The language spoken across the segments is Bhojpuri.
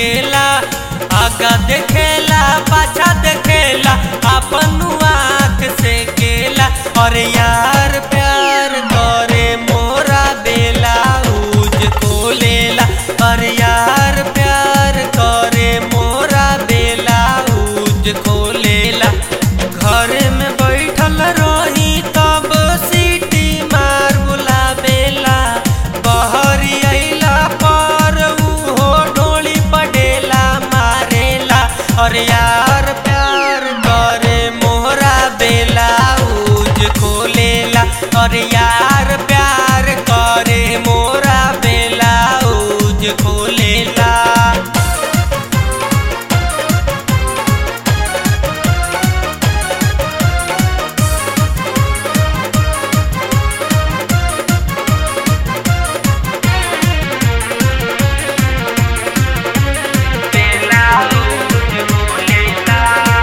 केला आगा देखेला पाछा देखेला अपन आँख से केला और यार प्यार करे मोरा बेला उज खोलेला और यार प्यार करे मोरा बेला उज खोलेला घर में बैठल रही तब सीटी मार बुलावेला बहरी अइला पर उहो डोली पडेला मारेला और यार प्यार करे मोरा बेला उज खोलेला और यार प्यार करे मोरा बेला उज खोलेला बेला उज खोलेला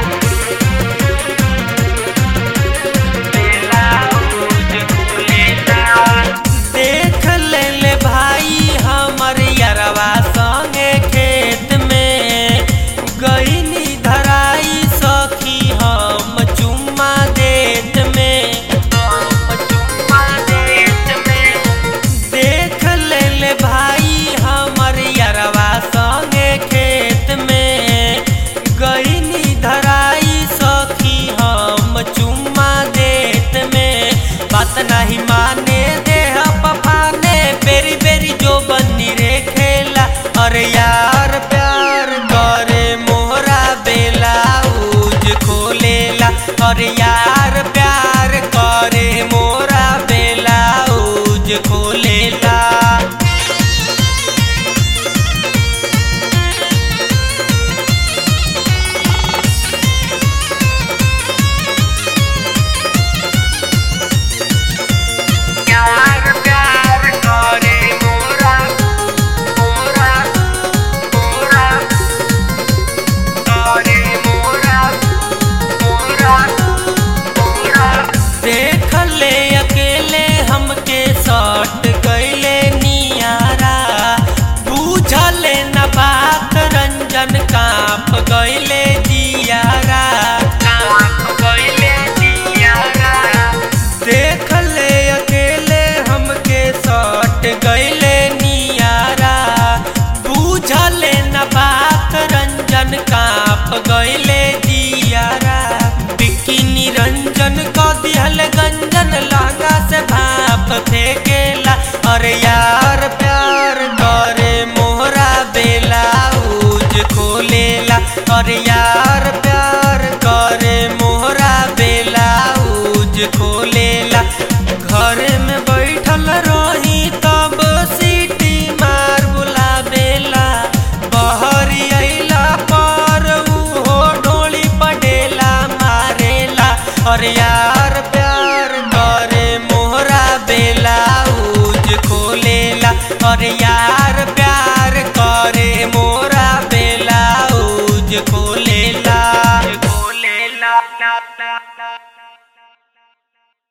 बेला उज खोलेला देख ले ले भाई हमर यरवा संगे खेत में गईनी धराई सखी हम चुम्मा देत में हम चुम्मा देत में देख ले ले भाई हमर यरवा संगे खेत में गईनी धराई सखी हम चुम्मा देत में बात नहीं माने देह पफाने बेरी बेरी जो बनी रे खेला और यार प्यार करे मोहरा बेला उज खोलेला और यार प्यार करे मोरा बेला उज खोलेला यार प्यार करे मोरा मोरा मोरा करे मोरा मोरा मोरा देख ले अकेले हमके सट गईले नियारा बूझले न बात रंजन कांप गईले जियारा कांप गईले जियारा देख ले अकेले हमके सट गईले नियारा बूझले न बात रंजन कांप गईले जियारा बिक्की निरंजन क दिहल गंजन लहंगा से भाप फेंकेला और यार प्यार करे मोहरा बेला उज खोलेला और यार प्यार करे मोहरा बेला उज खोलेला घर में बैठल रही तब सीटी मार बुलावेला बहरी अइला पर उहो डोली पडेला मारेला और यार प्यार करे मोहरा बेला उज खोलेला और यार प्यार करे मोरा बेला उज खोलेला खोलेला